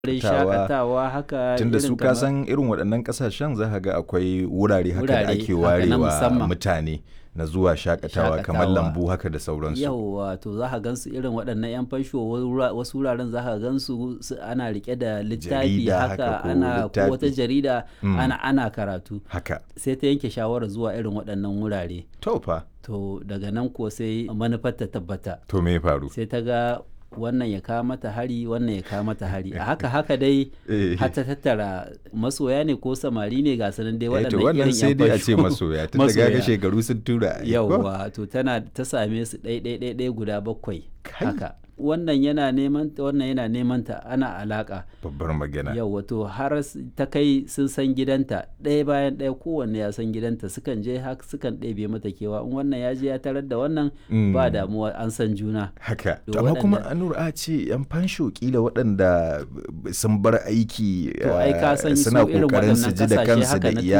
wurin shakatawa. shakatawa haka tunda irin su kamar- kasan irin waɗannan ƙasashen za ka ga akwai wurare haka da Wurare ake haka na warewa musamman. mutane na zuwa shakatawa kamar Shakatawa. lambu haka da sauransu yauwa to za ka gansu irin waɗannan 'yan fansho wura- wasu wuraren za ka gansu su- ana rike da littafi Jarida haka haka ko ana ko wata littafi. jarida Mm. ana ana karatu haka sai ta yanke shawarar zuwa irin waɗannan wurare to fa to daga nan ko sai manufar ta tabbata to me ya faru sai ta ga wannan ya kawo mata hari wannan ya kawo mata hari a haka haka dai Eh. har ta tattara masoya ne ko samari ne ga sanan dai Eh, to waɗannan wannan irin sai 'yan dai a ce fansho. masoya tun da ga Masoya. shekaru sun tura ai, ko? yauwa to tana ta same su ɗai ɗai ɗai ɗai guda bakwai Kai. haka wannan yana neman ta wannan yana neman ta ana alaka babbar magana yauwa to har s- ta kai sun san gidanta ɗaya bayan ɗaya kowanne ya san gidanta sukan je haka sukan ɗebe mata kewa in wannan ya je ya tarar da wannan Mm. ba damuwa an san juna haka To to amma kuma waɗanda- anur a ce yan fansho kila waɗanda sun bar aiki To, ai ka eh, san su suna irin kokarin su waɗannan ji da ƙasashe kansu haka da na iyali